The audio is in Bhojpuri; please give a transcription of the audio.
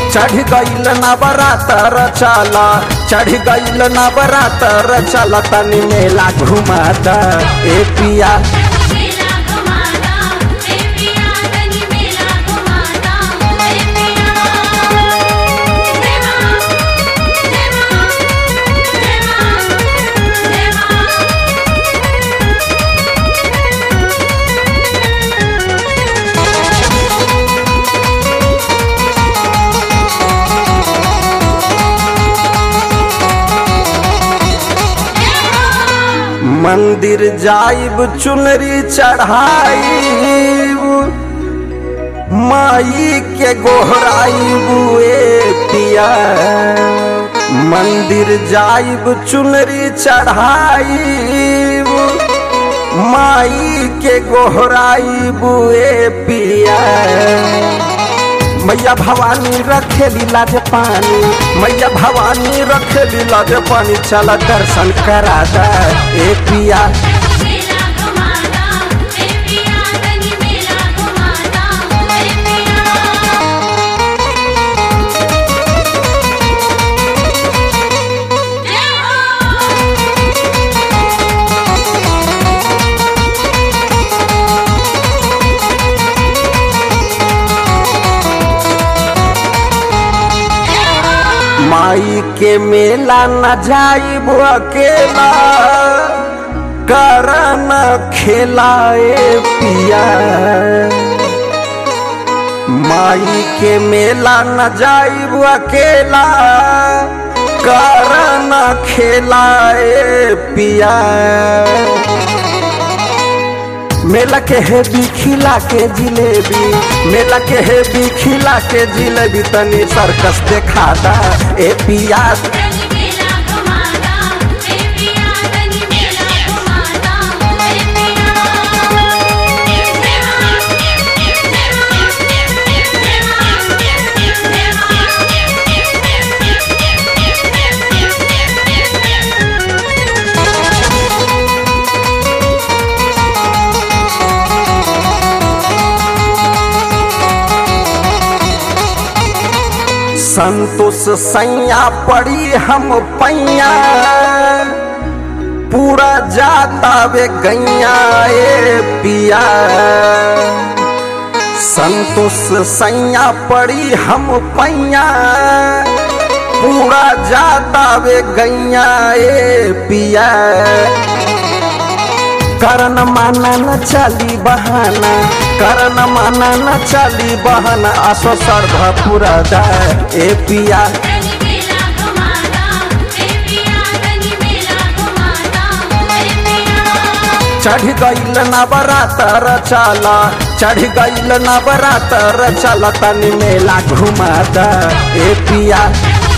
चढ़ गईल नवरातर चला चढ़ गईल नवरातर चल तनी मेला घुमाता ए पिया मेला घुमाता ए पिया तनी मेला घुमाता ए पिया जय मां जय मां जय मां जय मां मंदिर जाइब चुनरी चढ़ाइब माई के गोहराइब ए पिया मंदिर जाइब चुनरी चढ़ाइब माई के गोहराइब ए पिया मैया भवानी रखेली लाज पानी मैया भवानी रखेली लाज पानी चल दर्शन करा दा ए पिया मेला घुमाता ए पिया तनी मेला घुमाता ए पिया जय हो माई के मेला न जाइब अकेला करन खेलाए पिया माई के मेला न जाइब अकेला करन खेलाए पिया मेला के हेबी खिला के जिलेबी मेला के हेबी खिला के जिलेबी तनी सर्कस देखा दा ए पिया तनी मेला घुमाता ए पिया तनी मेला घुमाता ए पिया जय मां जय संतोष सैया पड़ी हम पैया पूरा जाता वे गैया ए पिया संतोष सैया पड़ी हम पैया पूरा जाता वे गैया ए पिया करन माना न चली बहाना करन माना न चली बहाना आसो सर्धा पूरा दा ए पिया तनी मेला घुमाता ए पिया तनी मेला घुमाता ए पिया चढ़ गईल नवरातर चला चढ़ गईल नवरातर चल तनी मेला घुमाता ए पिया